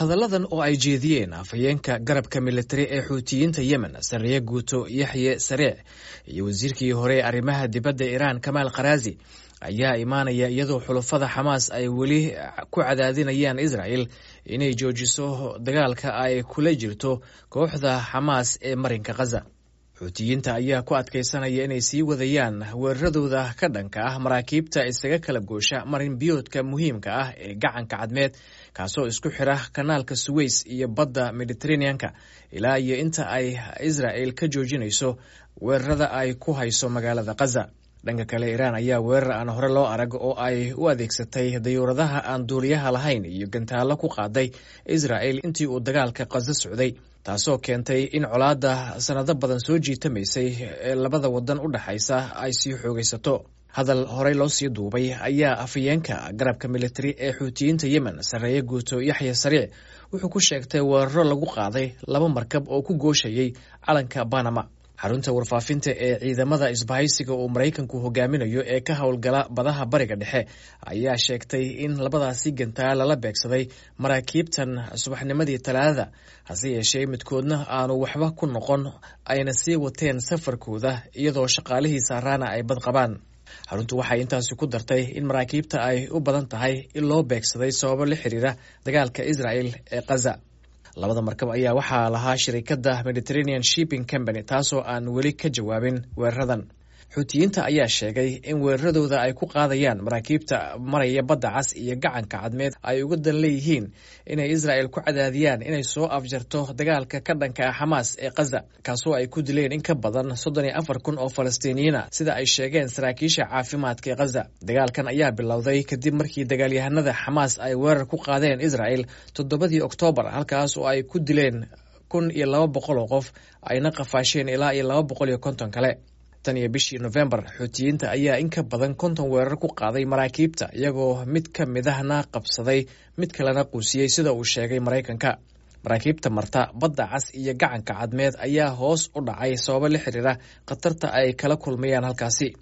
hadalladan oo ay jeediyeen afhayeenka garabka militari ee xuutiyiinta yemen sarreeye guuto yaxye sareec iyo wasiirkii hore ee arrimaha dibadda iiraan kamaal kharaazi ayaa imaanaya iyadoo xulafada xamaas ay weli ku cadaadinayaan israel inay joojiso dagaalka ay kula jirto kooxda xamaas ee marinka khaza xuutiyiinta ayaa ku adkaysanaya inay sii wadayaan weeraradooda ka dhanka ah maraakiibta isaga kala goosha marin biyoodka muhiimka ah ee gacanka cadmeed kaasoo isku xira kanaalka suweys iyo badda mediteraneanka ilaa iyo inta ay israel ka joojinayso weerarada ay ku hayso magaalada khaza dhanka kale iiraan ayaa weerar aan hore loo arag oo ay u adeegsatay dayuuradaha aan duuliyaha lahayn iyo gantaallo ku qaaday israel intii uu dagaalka khaza socday taasoo keentay in colaadda sanado badan soo jiitamaysay ee labada wadan u dhexaysa ay sii xoogaysato hadal horey loo sii duubay ayaa afhayeenka garabka militari ee xuutiyiinta yemen sarreeye guuto yaxya sariic wuxuu ku sheegtay weeraro lagu qaaday laba markab oo ku gooshayay calanka banama xarunta warfaafinta ee ciidamada isbahaysiga uu maraykanku hogaaminayo ee ka howlgala badaha bariga dhexe ayaa sheegtay in labadaasi gantaal lala beegsaday maraakiibtan subaxnimadii talaadada hase yeeshee midkoodna aanu waxba ku noqon ayna sii wateen safarkooda iyadoo shaqaalihii saaraana ay bad qabaan xaruntu waxay intaasi ku dartay in maraakiibta ay u badan tahay in loo beegsaday sababo la xiriira dagaalka israel ee khaza labada markab ayaa waxaa lahaa shirikadda mediterranean shipping company taasoo aan weli ka jawaabin weeraradan xuutiyiinta ayaa sheegay in weeraradooda ay ku qaadayaan maraakiibta maraya badda cas iyo gacanka cadmeed ay uga dan leeyihiin inay israel ku cadaadiyaan inay soo afjarto dagaalka ka dhanka ah xamaas ee khaza kaasoo ay ku dileen in ka badan soddon iyo afar kun oo falastiiniyiina sida ay sheegeen saraakiisha caafimaadka ee khaza dagaalkan ayaa bilowday kadib markii dagaalyahanada xamaas ay weerar ku qaadeen israel toddobadii oktoobar halkaas oo ay ku dileen kun iyo laba boqol oo qof ayna qafaasheen ilaa iyo laba boqol iyo konton kale tan iyo bishii nofembar xuutiyiinta ayaa in ka badan konton weerar ku qaaday maraakiibta iyagoo mid ka mid ahna qabsaday mid kalena quusiyey sida uu sheegay maraykanka maraakiibta marta badda cas iyo gacanka cadmeed ayaa hoos u dhacay sababo la xiriira khatarta ay kala kulmayaan halkaasi